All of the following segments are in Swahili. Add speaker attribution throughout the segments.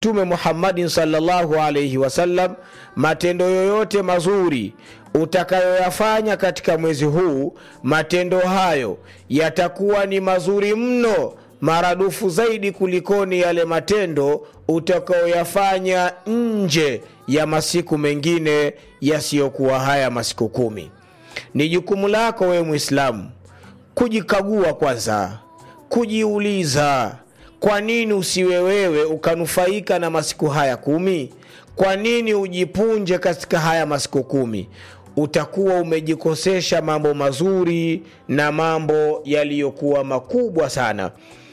Speaker 1: mtume muhammadin salllahu alaihi wasallam matendo yoyote mazuri utakayoyafanya katika mwezi huu matendo hayo yatakuwa ni mazuri mno maradufu zaidi kulikoni yale matendo utakayoyafanya nje ya masiku mengine yasiyokuwa haya masiku kumi ni jukumu lako wewe mwislamu kujikagua kwanza kujiuliza kwa nini usiwe wewe ukanufaika na masiku haya kumi kwa nini ujipunje katika haya masiku kumi utakuwa umejikosesha mambo mazuri na mambo yaliyokuwa makubwa sana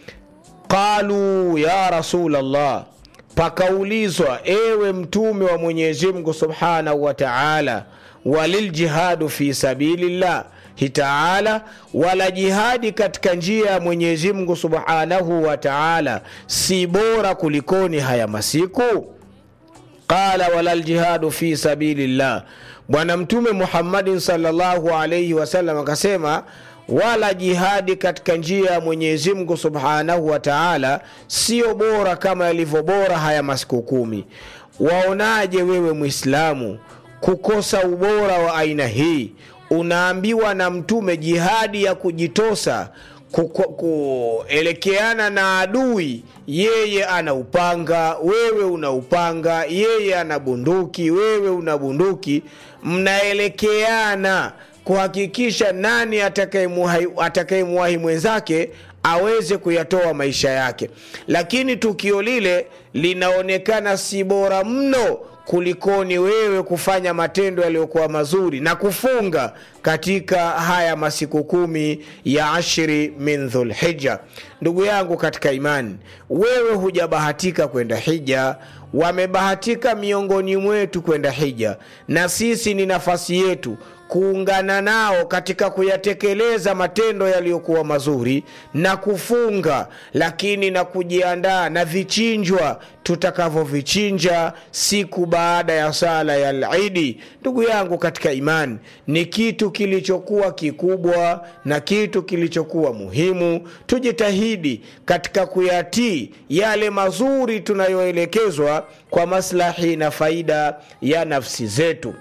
Speaker 1: qalu ya rasulllah pakaulizwa ewe mtume wa mwenyezi mungu subhanahu wa taala waliljihadu fi sabilillah taala wala jihadi katika njia ya mwenyezi mungu subhanahu wa taala si bora kulikoni haya masiku qala wala ljihadu fi sabilillah bwana mtume muhammadin salllahu alaihi wasallam akasema wala jihadi katika njia ya mwenyezi mungu subhanahu wa taala sio bora kama yalivyo bora haya masiku kumi waonaje wewe mwislamu kukosa ubora wa aina hii unaambiwa na mtume jihadi ya kujitosa kuelekeana na adui yeye ana upanga wewe una upanga yeye ana bunduki wewe una bunduki mnaelekeana kuhakikisha nani atakayemwahi mwenzake aweze kuyatoa maisha yake lakini tukio lile linaonekana si bora mno kulikoni wewe kufanya matendo yaliyokuwa mazuri na kufunga katika haya masiku kumi ya ashri min dhulhija ndugu yangu katika imani wewe hujabahatika kwenda hija wamebahatika miongoni mwetu kwenda hija na sisi ni nafasi yetu kuungana nao katika kuyatekeleza matendo yaliyokuwa mazuri na kufunga lakini na kujiandaa na vichinjwa tutakavyovichinja siku baada ya sala ya lidi ndugu yangu katika imani ni kitu kilichokuwa kikubwa na kitu kilichokuwa muhimu tujitahidi katika kuyatii yale mazuri tunayoelekezwa kwa maslahi na faida ya nafsi zetu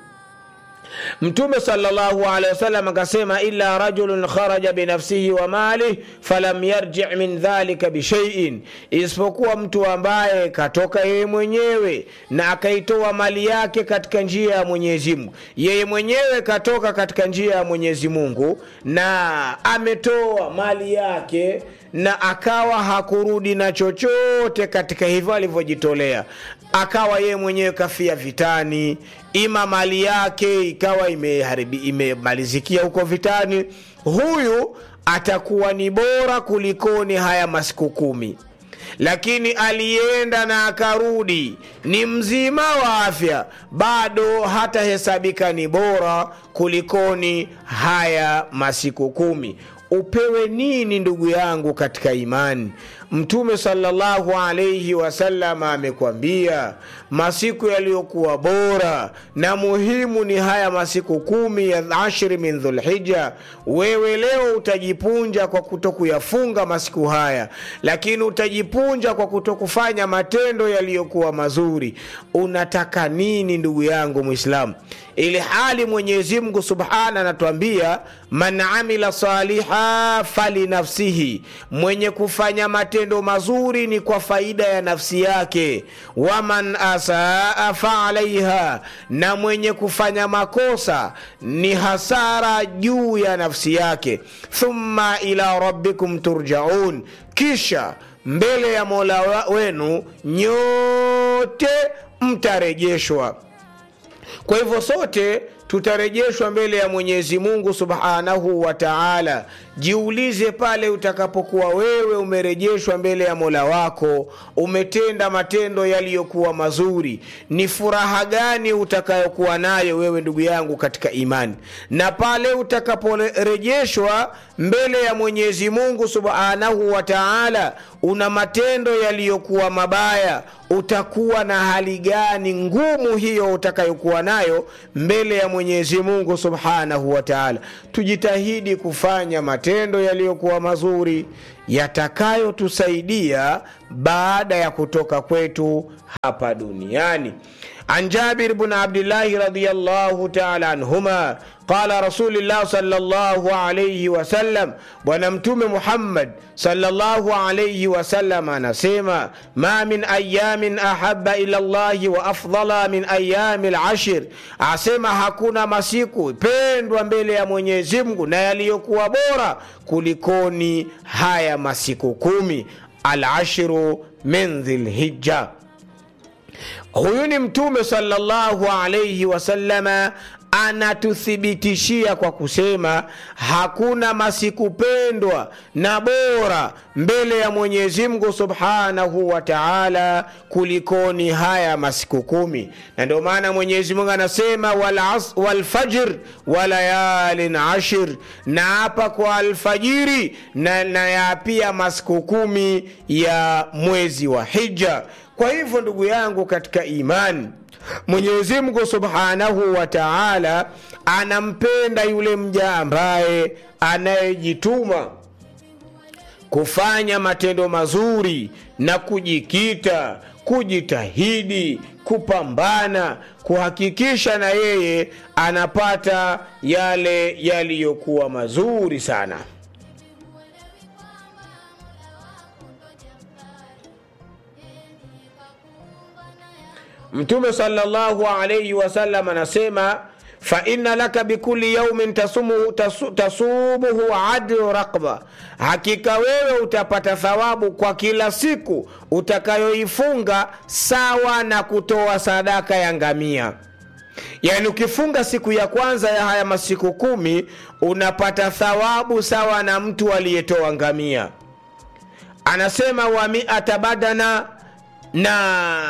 Speaker 1: mtume salllahu alehi wasallam akasema illa rajulun kharaja binafsihi wa malih falam yarji min dhalika bishaiin isipokuwa mtu ambaye katoka yeye mwenyewe na akaitoa mali yake katika njia ya mwenyezi mungu yeye mwenyewe katoka katika njia ya mwenyezi mungu na ametoa mali yake na akawa hakurudi na chochote katika hivyo alivyojitolea akawa yeye mwenyewe kafia vitani ima mali yake ikawa imemalizikia ime huko vitani huyu atakuwa ni bora kulikoni haya masiku kumi lakini alienda na akarudi ni mzima wa afya bado hatahesabika ni bora kulikoni haya masiku kumi upewe nini ndugu yangu katika imani mtume salllahu alaihi wasallam amekwambia masiku yaliyokuwa bora na muhimu ni haya masiku kumi ya ashri min dhulhija wewe leo utajipunja kwa kutokuyafunga masiku haya lakini utajipunja kwa kutokufanya matendo yaliyokuwa mazuri unataka nini ndugu yangu mwislamu ili hali mwenyezi mungu subhana anatuambia man amila saliha falinafsihi mwenye kufanya matendo mazuri ni kwa faida ya nafsi yake waman asaa faalaiha na mwenye kufanya makosa ni hasara juu ya nafsi yake thumma ila rabbikum turjaun kisha mbele ya mola wenu nyote mtarejeshwa kwa hivyo sote tutarejeshwa mbele ya mwenyezi mungu subhanahu wa taala jiulize pale utakapokuwa wewe umerejeshwa mbele ya mola wako umetenda matendo yaliyokuwa mazuri ni furaha gani utakayokuwa nayo wewe ndugu yangu katika imani na pale utakaporejeshwa mbele ya mwenyezi mungu subhanahu wa taala una matendo yaliyokuwa mabaya utakuwa na hali gani ngumu hiyo utakayokuwa nayo mbele ya mwenyezi mungu subhanahu wa taala tujitahidi kufanya matendo yaliyokuwa mazuri yatakayotusaidia baada ya kutoka kwetu hapa duniani عن جابر بن عبد الله رضي الله تعالى عنهما قال رسول الله صلى الله عليه وسلم ونمتم محمد صلى الله عليه وسلم anasema ما من أيام أحب إلى الله وأفضل من أيام العشر asema hakuna masiku pendwa mbele ya Mwenyezi Mungu na yaliyokuwa bora kulikoni haya masiku kumi al-ashru min dhilhijja huyu ni mtume sallallahu alaihi wasallama anatuthibitishia kwa kusema hakuna masiku pendwa na bora mbele ya Mwenyezi Mungu subhanahu wa taala kulikoni haya masiku kumi, na ndio maana Mwenyezi Mungu anasema walfajr walayalin ashir, na hapa kwa alfajiri na, na ya pia masiku kumi ya mwezi wa Hija. Kwa hivyo ndugu yangu katika imani Mwenyezi Mungu Subhanahu wa Ta'ala anampenda yule mja ambaye anayejituma kufanya matendo mazuri na kujikita, kujitahidi, kupambana, kuhakikisha na yeye anapata yale yaliyokuwa mazuri sana. Mtume sallallahu alayhi wasallam anasema fa inna laka bikulli yaumin tasumu, tasu, tasumuhu adlu raqba, hakika wewe utapata thawabu kwa kila siku utakayoifunga sawa na kutoa sadaka ya ngamia. Yaani ukifunga siku ya kwanza ya haya masiku kumi unapata thawabu sawa na mtu aliyetoa ngamia. Anasema wa miata badana na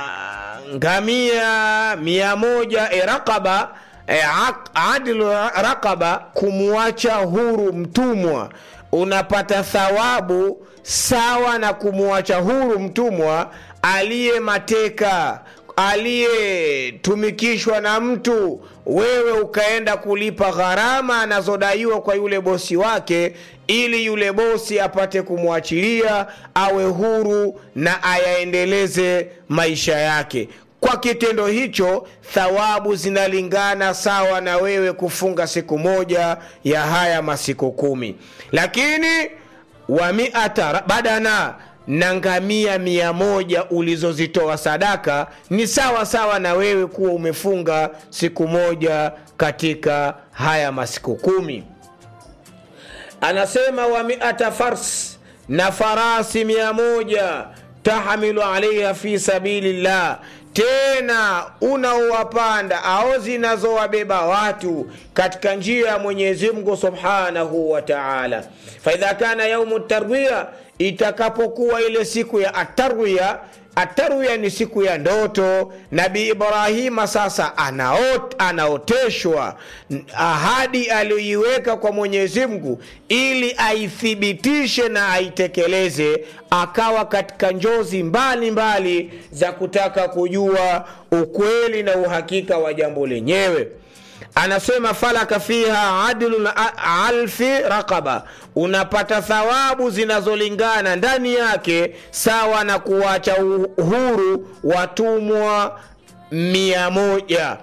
Speaker 1: ngamia mia moja e raqaba e, adlu raqaba, kumwacha huru mtumwa, unapata thawabu sawa na kumwacha huru mtumwa aliye mateka aliyetumikishwa na mtu, wewe ukaenda kulipa gharama anazodaiwa kwa yule bosi wake, ili yule bosi apate kumwachilia awe huru na ayaendeleze maisha yake. Kwa kitendo hicho, thawabu zinalingana sawa na wewe kufunga siku moja ya haya masiku kumi, lakini wa miata badana na ngamia mia moja ulizozitoa sadaka ni sawa sawa na wewe kuwa umefunga siku moja katika haya masiku kumi. Anasema wa miata fars, na farasi mia moja tahamilu alaiha fi sabilillah tena unaowapanda au zinazowabeba watu katika njia ya Mwenyezi Mungu subhanahu wa taala. Faidha kana yaumu tarwiya, itakapokuwa ile siku ya atarwiya. Atarwiya ni siku ya ndoto. Nabii Ibrahima sasa anaot, anaoteshwa ahadi aliyoiweka kwa Mwenyezi Mungu ili aithibitishe na aitekeleze, akawa katika njozi mbalimbali mbali za kutaka kujua ukweli na uhakika wa jambo lenyewe. Anasema falaka fiha adlu alfi raqaba, unapata thawabu zinazolingana ndani yake sawa na kuwacha uhuru watumwa mia moja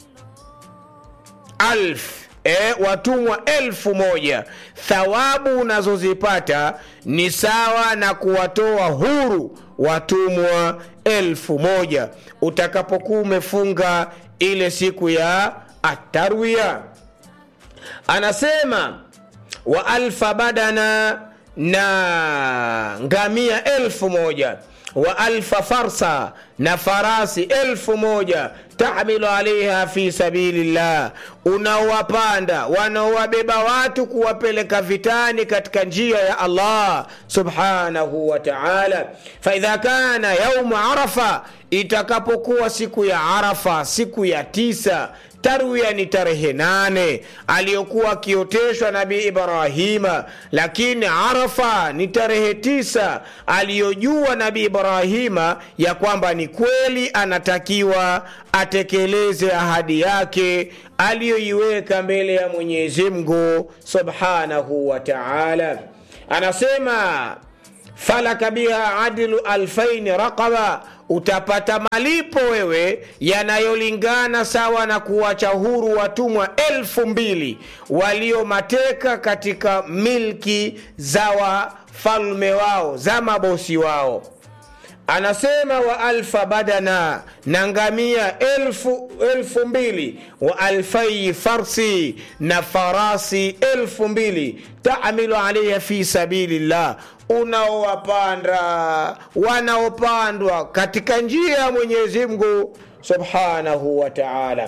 Speaker 1: alf E, watumwa elfu moja. Thawabu unazozipata ni sawa na kuwatoa huru watumwa elfu moja utakapokuwa umefunga ile siku ya atarwiya. Anasema wa alfa badana, na ngamia elfu moja wa alfa farsa, na farasi elfu moja tahmilu alaiha fi sabilillah, unaowapanda wanaowabeba watu kuwapeleka vitani katika njia ya Allah subhanahu wa ta'ala. Faidha kana yaumu arafa, itakapokuwa siku ya Arafa, siku ya tisa Tarwiya ni tarehe nane aliyokuwa akioteshwa Nabii Ibrahima, lakini Arafa ni tarehe tisa aliyojua Nabii Ibrahima ya kwamba ni kweli anatakiwa atekeleze ahadi yake aliyoiweka mbele ya Mwenyezi Mungu subhanahu wa taala. anasema falaka biha adlu alfaini raqaba utapata malipo wewe yanayolingana sawa na kuwacha huru watumwa elfu mbili waliomateka katika milki za wafalme wao za mabosi wao anasema wa alfa badana na ngamia elfu, elfu mbili wa alfai farsi na farasi elfu mbili tamilu alaiha fi sabilillah unaowapanda wanaopandwa katika njia ya mwenyezi mungu subhanahu wa taala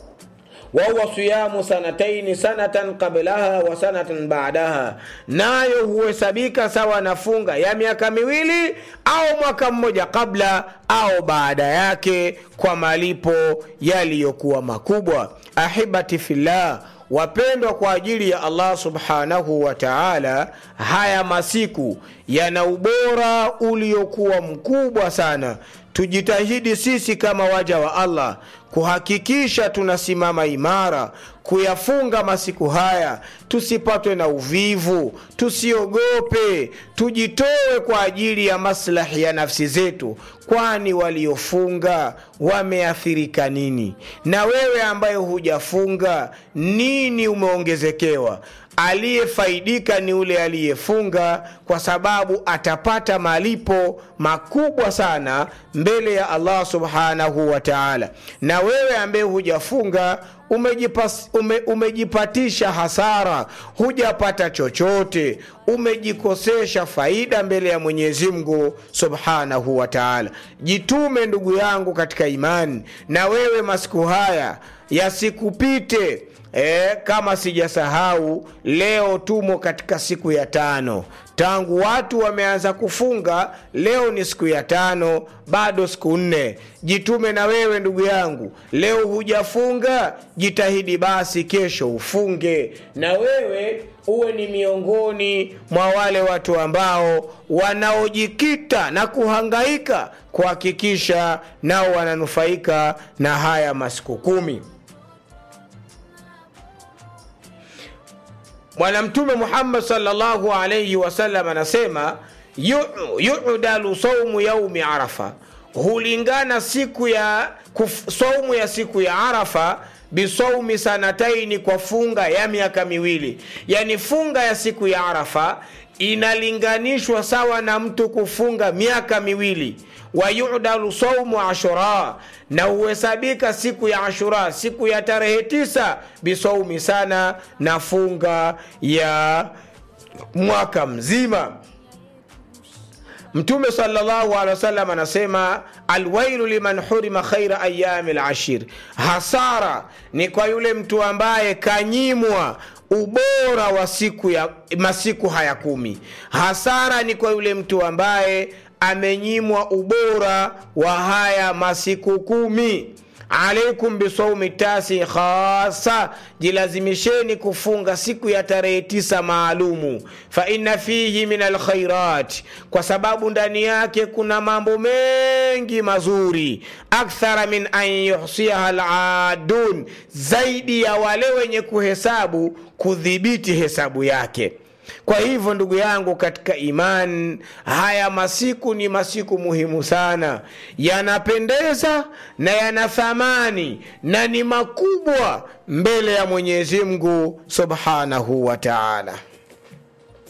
Speaker 1: wahuwa siyamu sanataini sanatan qablaha wa sanatan badaha, nayo huhesabika sawa na funga ya miaka miwili au mwaka mmoja kabla au baada yake, kwa malipo yaliyokuwa makubwa. Ahibati fillah, wapendwa kwa ajili ya Allah subhanahu wa taala, haya masiku yana ubora uliokuwa mkubwa sana. Tujitahidi sisi kama waja wa Allah kuhakikisha tunasimama imara kuyafunga masiku haya, tusipatwe na uvivu, tusiogope, tujitoe kwa ajili ya maslahi ya nafsi zetu, kwani waliofunga wameathirika nini? Na wewe ambaye hujafunga, nini umeongezekewa? Aliyefaidika ni ule aliyefunga, kwa sababu atapata malipo makubwa sana mbele ya Allah subhanahu wa taala. Na wewe ambaye hujafunga umejipas, ume, umejipatisha hasara, hujapata chochote, umejikosesha faida mbele ya Mwenyezi Mungu subhanahu wa taala. Jitume ndugu yangu katika imani, na wewe masiku haya yasikupite. E, kama sijasahau leo tumo katika siku ya tano tangu watu wameanza kufunga. Leo ni siku ya tano, bado siku nne. Jitume na wewe ndugu yangu, leo hujafunga, jitahidi basi kesho ufunge, na wewe uwe ni miongoni mwa wale watu ambao wanaojikita na kuhangaika kuhakikisha nao wananufaika na haya masiku kumi. Bwana Mtume Muhammad sallallahu alayhi wasallam anasema yudalu saumu yaumi Arafa, hulingana siku ya kuf, saumu ya siku ya Arafa bisaumi sanataini, kwa funga ya miaka miwili. Yani funga ya siku ya Arafa inalinganishwa sawa na mtu kufunga miaka miwili. Wayudalu saumu ashura, na huhesabika siku ya Ashura, siku ya tarehe tisa, bisaumi sana, na funga ya mwaka mzima. Mtume sallallahu alaihi wasallam anasema alwailu liman hurima khaira ayami lashir, hasara ni kwa yule mtu ambaye kanyimwa ubora wa siku ya masiku haya kumi. Hasara ni kwa yule mtu ambaye amenyimwa ubora wa haya masiku kumi. Alaikum bisaumi tasi khasa, jilazimisheni kufunga siku ya tarehe tisa maalumu. Fa inna fihi min alkhairat, kwa sababu ndani yake kuna mambo mengi mazuri. Akthara min an yuhsiha aladun, zaidi ya wale wenye kuhesabu kudhibiti hesabu yake. Kwa hivyo ndugu yangu katika imani, haya masiku ni masiku muhimu sana, yanapendeza na yana thamani na ni makubwa mbele ya Mwenyezi Mungu subhanahu wa taala.